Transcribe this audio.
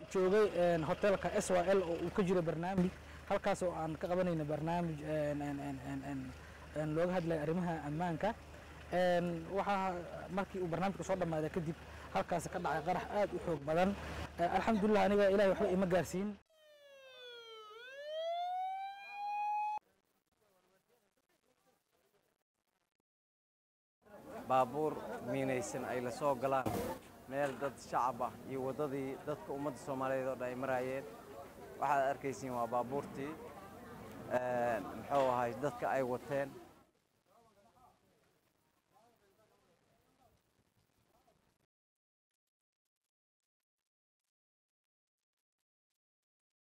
joogay hotelka s y l oo uu ka jiro barnaamij halkaas oo aan ka qabanayna barnaamij looga hadlaya arrimaha ammaanka waxaa markii uu barnaamijka soo dhammaaday kadib halkaas ka dhacay qarax aad u xoog badan alxamdulilah aniga ilahay waxba ima gaarsiin baabuur miinaysan ay la soo galaan meel dad shacab ah iyo waddadii dadka ummadda soomaaliyeed oo dhan ay maraayeen waxaad arkaysiin waa baabuurtii muxuu ahay dadka ay wateen